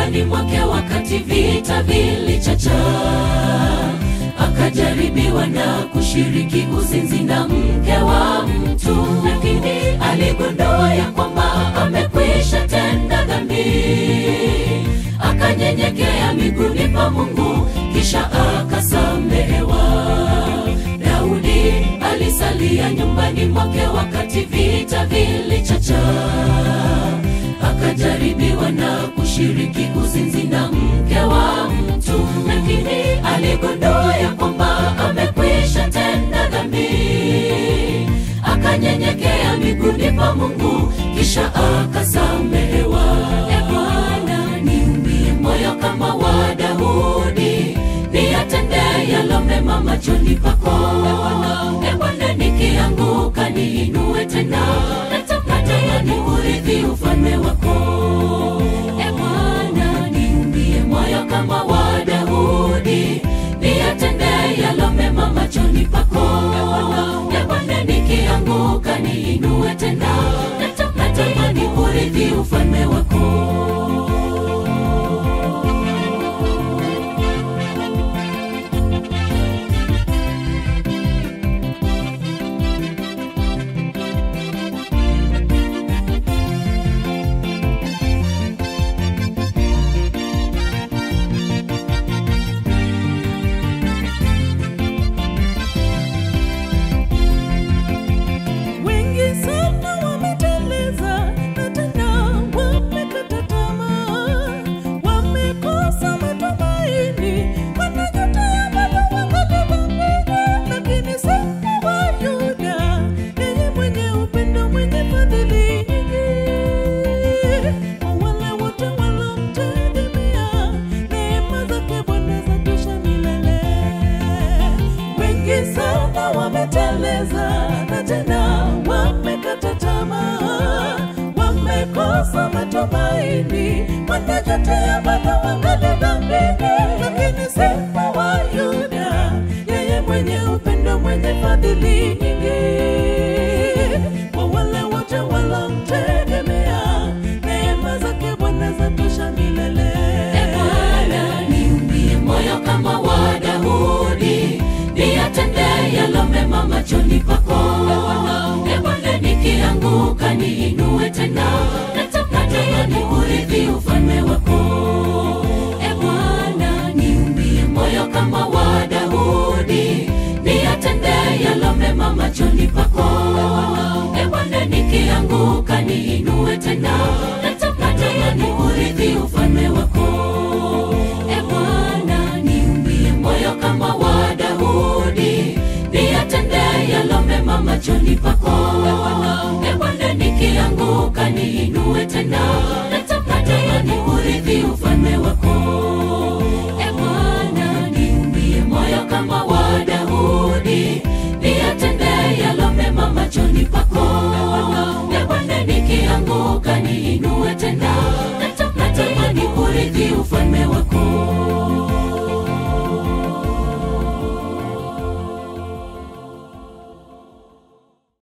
nyumbani mwake wakati vita vilichacha akajaribiwa na kushiriki uzinzi na mke wa mtu lakini aligundua ya kwamba amekwisha tenda dhambi akanyenyekea miguuni pa mungu kisha akasamehewa daudi alisalia nyumbani mwake wakati vita vilichacha akajaribiwa na kushiriki uzinzi na mke wa mtu lakini aligundua ya kwamba amekwisha tenda dhambi akanyenyekea miguuni pa mungu kisha akasamehewa e bwana niumbie moyo kama wa daudi niyatende yalo mema machoni pako e bwana nikianguka niinue tena natamani urithi ufalme wako e bwana niumbie moyo kama wa daudi niyatende yalo mema machoni pako e bwana nikianguka niinue tena natamani urithi ufalme wako Wengi sana wameteleza na tena wamekata tamaa, wamekosa matumaini, wanajutia bado wangali dhambini. Lakini Simba wa Yuda, yeye mwenye upendo, mwenye fadhili nyingi, kwa wale wote wanaomtegemea, neema zake Bwana zatosha milele wengi sana wameteleza na tena wamekata tamaa, wamekosa matumaini, wanajutia bado wangali dhambini. Lakini Simba wa Yuda, yeye mwenye upendo, mwenye fadhili nyingi, kwa wale wote wanaomtegemea, neema zake Bwana zatosha milele. E Bwana, niumbie moyo kama wa Daudi, niyatende yalo mema machoni pako. E Bwana, nikianguka niinue tena, natamani urithi ufalme wako. E Bwana, niumbie moyo kama wa Daudi, niyatende yalo mema machoni pako. E Bwana, nikianguka niinue tena, natamani urithi ufalme wako. E Bwana, niumbie moyo kama wa Daudi, niyatende yalo mema machoni pako. E Bwana, nikianguka niinue tena, natamani urithi ufalme wako. E Bwana, niumbie moyo kama wa Daudi, niyatende yalo mema machoni pako. E Bwana, nikianguka niinue tena, natamani urithi ufalme wako.